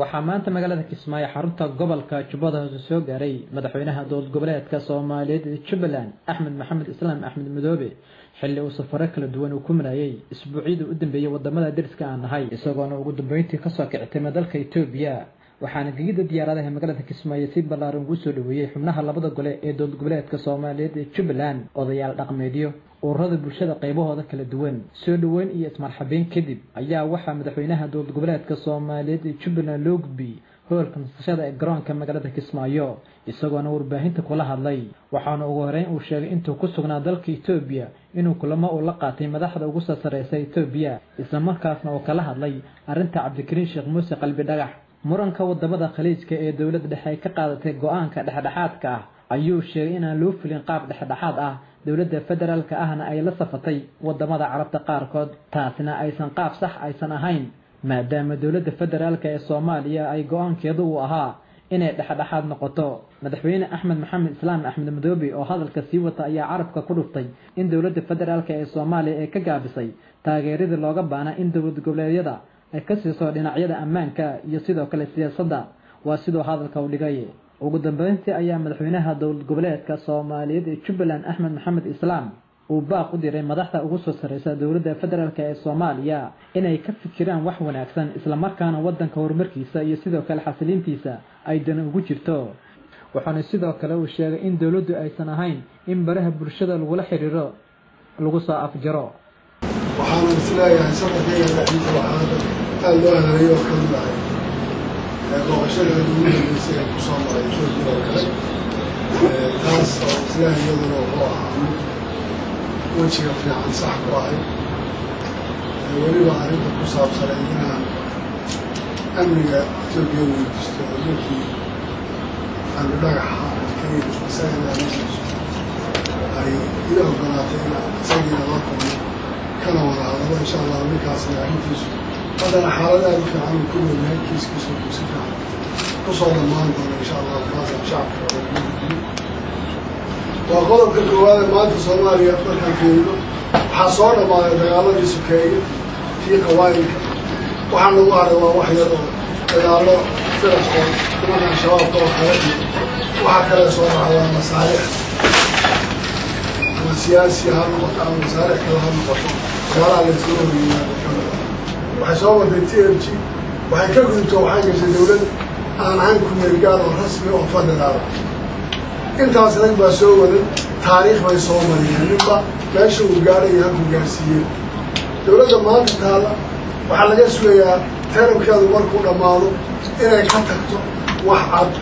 waxaa maanta magaalada kismaayo xarunta gobolka jubbada hoose soo gaaray madaxweynaha dowlad goboleedka soomaaliyeed ee jubbaland axmed maxamed islaam axmed madoobe xilli uu safaro kala duwan uu ku marayay isbuucyadii u dambeeyey wadamada deriska aan nahay isagoona ugu dambeyntii kasoo kicitay dalka etoobiya waxaana gegida diyaaradaha magaalada kismaayo si ballaaran ugu soo dhaweeyey xubnaha labada gole ee dowlad goboleedka soomaaliyeed ee jubbaland odayaal dhaqmeedyo ururada bulshada qaybahooda kala duwan soo dhoweyn iyo ismarxabeyn kadib ayaa waxaa madaxweynaha dowlad goboleedka soomaaliyeed ee jubbaland loo gudbiyey hoolka nasashada ee garoonka magaalada kismaayo isagoona warbaahinta kula hadlay waxaana ugu horeyn uu sheegay intuu ku sugnaa dalka etoobiya inuu kulamo uu la qaatay madaxda ugu soo sarreysa etoobiya islamarkaasna uu kala hadlay arrinta cabdikariin sheekh muuse qalbi dhagax muranka wadamada khaliijka ee dowladda dhexe ay ka qaadatay go-aanka dhexdhexaadka ah ayuu sheegay inaan loo fulin qaab dhexdhexaad ah dowladda federaalka ahna ay la safatay wadamada carabta qaarkood taasina aysan qaab sax aysan ahayn maadaama dowladda federaalka ee soomaaliya ay go-aankeedu uu ahaa inay dhexdhexaad noqoto madaxweyne axmed maxamed islaam axmed madoobe oo hadalka sii wata ayaa carabka ku dhuftay in dowladda federaalka ee soomaaliya ay ka gaabisay taageeradii looga baana in dowlad goboleedyada ay ka siiso dhinacyada ammaanka iyo sidoo kale siyaasadda waa siduu hadalka u dhigay ugu dambeyntii ayaa madaxweynaha dowlad goboleedka soomaaliyeed ee jubbaland axmed maxamed islaam uu baaq u diray madaxda ugu soo sarreysa dowladda federaalk ee soomaaliya inay ka fikiraan wax wanaagsan islamarkaana waddanka horumarkiisa iyo sidoo kale xasiliintiisa ay dani ugu jirto waxaana sidoo kale uu sheegay in dowladdu aysan ahayn in baraha bulshada lagula xiriiro lagu soo afjaro waxaana isleeyahay safarkayga dhexdiisa waxaana aada loo helayo oo kamid ahay booqashadeeda ugu dambeysay ee kusoo maray etoobiya oo kale taas oo isleeyahay iyaduna wuxuu ahaa mid wejiga fiican sax ku ahay weliba arrinta ku saabsanay inaan amniga etoobiya weydiisto oo ninkii amni dhagaxa kariim isagana ay ila ogolaatay inaan isagiina la kulmo kana wada hadalo insha allah ninkaasna arrintiisu haddana xaalad aada u fiican uu ku noolyahay kiiskiisu uu si fiican kusoo dhammaan doono insha allah kaasaan shacabka oogudbiyo waa qodobka koowaade maanta soomaaliya markaan fiirino waxaa soo dhammaaday dagaaladii sukeeye kii qawaayilka waxaa nagu haray waa wax yar oo dagaallo firaqoo nimankan shabaabka oo kale iyo waxaa kale soo dhacdaa masaalix ama siyaasi ha noqoto ama masaalix kale ha noqoto waxyaalaha la iskaga horyimaado kamid ah waxay soo martay t m g waxay ka gudubto waxay gashay dawlad aan ahayn kumeelgaar oo rasmi oo federaal intaas rag baa soo wadan taariikh bay soo mariyeen ninba meesha uu gaadhay halkuu gaarsiiyey dawladda maanta taalla waxaa laga sugayaa tarabkeedu markuu dhammaado inay ka tagto wax cad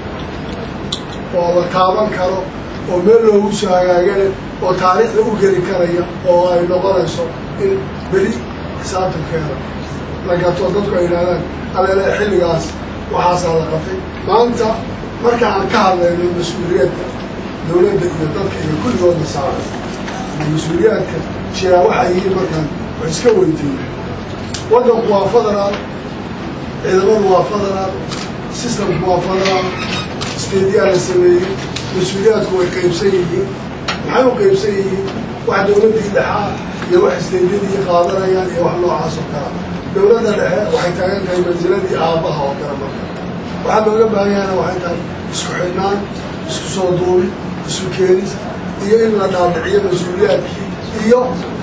oo la taaban karo oo meel loogu soo hagaagane oo taariikhda u geli karaya oo ay noqonayso in beri xisaabtankeeda la gato dadku ay yidhahdaan aleele xilligaas waxaasaa la qabtay maanta marka aan ka hadlayno mas-uuliyadda dawladda iyo dadka iyo kulligoodna saaran ama mas-uuliyaadka jiraa waxay yihiin markaan wax iska weydiina waddanku waa federaal ciidamadu waa federaal systemku waa federaal steedyaa la sameeyey mas-uuliyaadku way qaybsan yihiin maxay u qaybsan yihiin wax dawladdii dhexaa iyo wax steedyadii qaadanayaan iyo wax noocaas oo kala dawladda dhexe waxay taagan tahay mansiladii aabbaha oo kale marka waxaa looga baahanyahana waxay tahay isku xidhnaan isku soo duubi isu keenis iyo in la dhaadhiciyo mas-uuliyaadkii iyo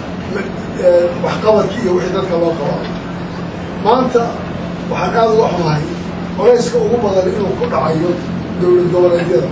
waxqabadkii iyo wixii dadka loo qabaa maanta waxaan aada uga xumahay qolayska ugu badan inuu ku dhacayo dowlad goboleedyada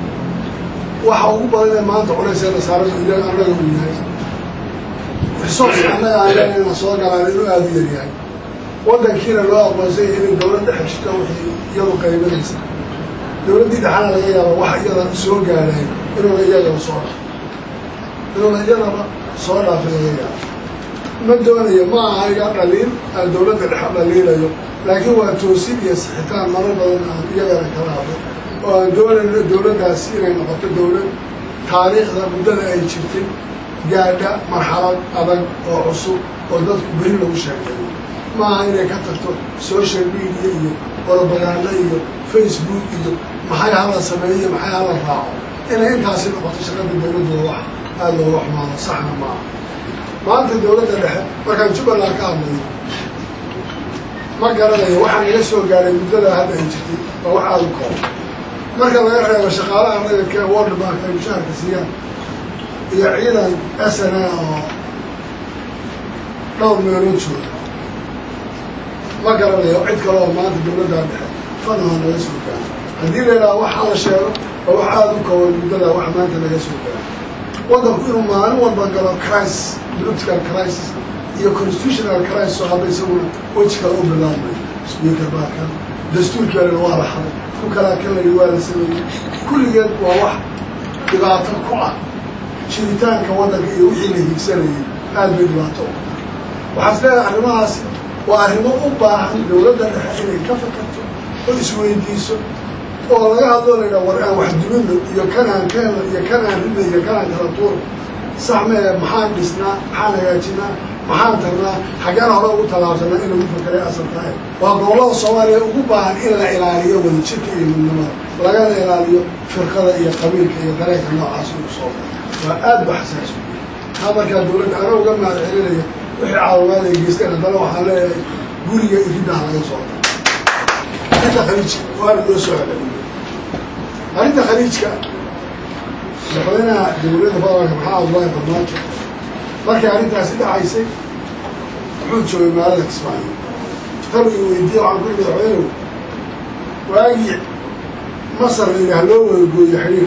waxa ugu badan ee maanta culayseena saaran annaga uu yahay resource annaga aan leenayna soo galaan inuu aada u yaryahay waddankiina loo aqoonsan yahay inay dawladda xeshito wixii iyadu qaybanaysa dawladdii dhexana laga yaaba wax iyada soo gaadhayn inuuna iyagaba soo dhaaf inuuna iyadaba soo dhaafin laga yaaba ma doonayo ma aha iga dhaliil aan dawladda dhexe dhaliilayo laakiin waa toosin iyo sixitaan marar badan aan iyagana kala hadlay oo aan doonayno dawladdaasi inay noqoto dawlad taariikhda muddada ay jirtay gaadha marxalad adag oo cusub oo dadku beri lagu sheekeeyo ma aha inay ka tagto social media iyo orobagaano iyo facebook iyo maxay hala sameeyo maxay hala raaco inay intaasi noqoto shaqada dawladdooda wax aada looga xumaado saxna maaha maanta dawladda dhexe markaan jubbaland ka hadlayo ma garanayo waxaa naga soo gaaray muddada hadda ay jirtay waa wax aada u kooban marka laga reebo shaqaalaha rayidka ee world bank ay mushaharka siiyaan iyo ciidan s n a oo dhowr meelood jooga ma garanayo cid kale oo maanta dawladdaa dhexe fadlaha naga soo gaara haddii la yidhaha waxa la sheego waa wax aada u kooban muddada wax maanta naga soo gaara waddanku inuu maalin walba galo crisis political crisis iyo constitutional crisis oo hadda isaguna weji kale u bilaabmay speaker baa kan dastuurkeedana waa la xaday ku kalaa kan layi waa la sameeyey kulligeed waa wax dhibaato ku ah jiritaanka waddanka iyo wixii la hiigsanayay aad bay dhibaato u waxaa is leedahay arrimahaasi waa arrimo u baahan dawladda dhexe inay ka fakarto oo isweydiiso oo laga hadloo la yidhaha war aan wax dumino iyo kanaan keeno iyo kanaan rida iyo kanaan kala tuuro sax mee maxaan dhisnaa maxaan hagaajinaa maxaan tarnaa xaggeen hore ugu tallaabsanaa in lagu fakeray asalkaa waa gobollada soomaaliya ugu baahan in la ilaaliyo wadajirka iyo midnimada lagana ilaaliyo firqada iyo qabiilka iyo dareenka noocaas uu soo waa aad ba xasaas taa markaa dawladda ana uga mahad celinaya wixii caawimaad ay geysteen haddana waxaan leeyahay guriga iriddaha laga soo arrinta khaliijka waana loo soo celceliyo arrinta khaliijka madaxweynaha dawladda federaalka maxaa abdullaahi farmaajo markay arrintaasi dhacaysay wuxuu joogay magaalada kismaayo tan uu weydiiye waxaan ku yidhi madaxweynehu waagii masar la yidhaah loo wada gooyo xidhiir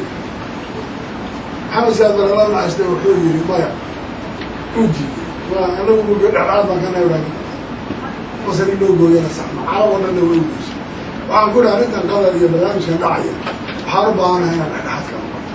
maxamed siyaad barala macasne wuxuu yidhi maya uu diiday anagu ugo dhexdhexaad baan kana idhaah masar in loo gooyana saxma carab oo dhanna way ugeyso waxaan ku idhi arrintan qadar iyo barnaamijkan dhacaya waxaan u baahanahay inaan dhexdhexaad ka noqoto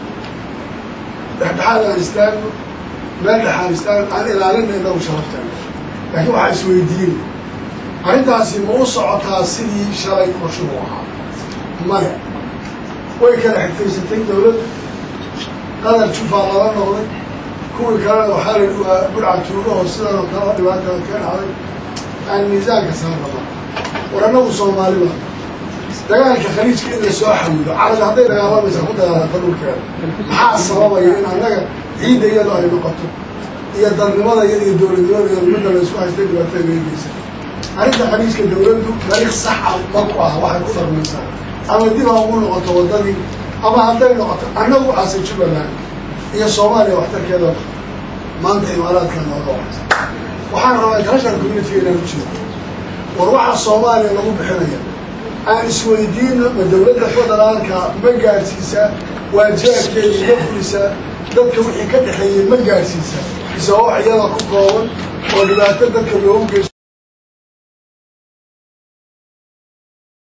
dhexdhexaad aan istaagno meel dhexaan istaagno aan ilaalina inagu sharafteena laakiin waxaa isweydiina arrintaasi ma u socotaa sidii shalay qorshuhu ahaa maya way kala xigtaysatay dawladda qadar jufaa lala noqday kuwii kalena waxaa la waa burca tuugaho sidanoo kale dhibaatada ka dhacday aan miisaanka saarnama war annagu soomaali baa dagaalka khaliijka in la soo xawido carabi hadday dagaalamaysa ku dagaalanta dhulkeeda maxaa sababaya in annaga ciidda iyado ay noqoto iyo dalnimada iyada iyo dowladnimada iyo midda la isku haystay dhibaatada geegeysa arrinta khaliijka dawladdu dariiq saxa ma ku ah waxay ku darmaysaa ama dib ha ugu noqoto waddadii ama hadday noqoto annagu aase jubbaland iyo soomaaliya waxtarkeeda maanta imaaraadkan nooga waxaysa waxaan rabaa international community inaan u jeedo war waxaa soomaaliya lagu bixinaya aan isweydiino ma dawladda federaalka ma gaadhsiisaa waajibaadkeeda ma fulisaa dadka wixii ka dhexeeyey ma gaadhsiisaa mise wax iyada ku kooban oo dhibaato dadka loogu geysto